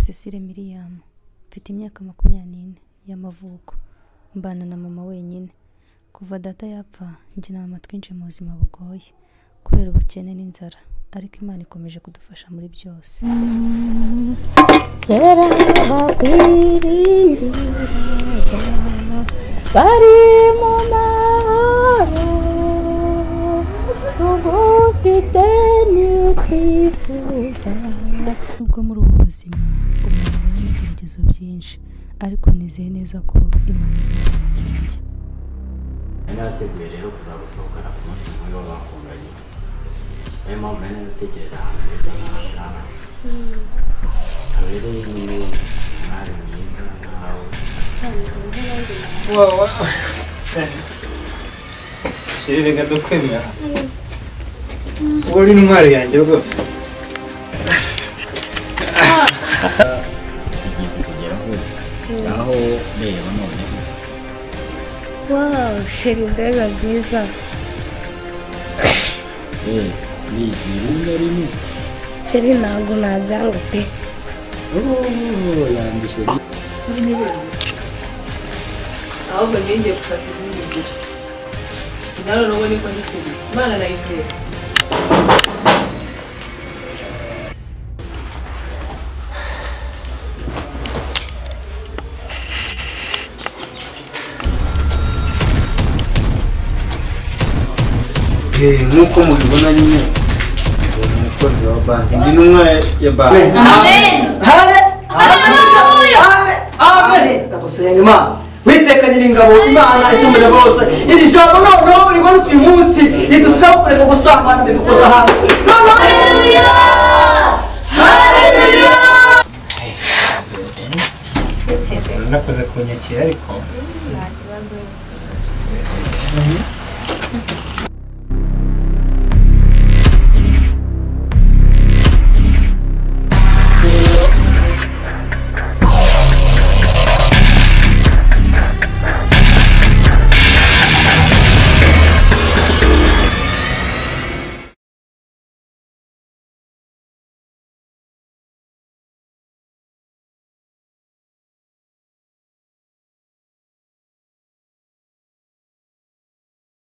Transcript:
Cecile Miriam mfite imyaka makumyabiri n'ine y'amavuko mbana na mama wenyine kuva data yapfa njye nta mama twinshi mu buzima bugoye kubera ubukene n'inzara ariko Imana ikomeje kudufasha muri byose kera bakwirindiraga bari mu mahoro tugufite nitwifuza nubwo muri ubu buzima umuntu abona ibigeragezo byinshi ariko nizeye neza ko Imana izabana nanjye nari narateguye rero kuzagusohokana ku munsi nk'uyu w'abakundanye niyo mpamvu nari naratekereza ahantu heza nk'ahangaha akaba rero nyine umwari mwiza nkawe wawa sheri reka dukwemera uwo ni intwari yanjye rwose igiye kukugeraho ngaho reba noneho wawu sheri mbega nziza eee nizi rimwe rimwe sheri ntabwo nabyanga pe ooo yambishe ahubwo ngiye gufata izindi nzira nawe urabona niko ndisiga imana nayitera nk'uko mubibona nyine ubu ni umukozi wa banki ndi n'umwe ya banki ndagusenga imana witeka nyiringabo imana isumbuye bose iri jambo noneho rimanutse uyu munsi ridusaba kureka gusambana ridukoza hanze nakoze kunyakira ariko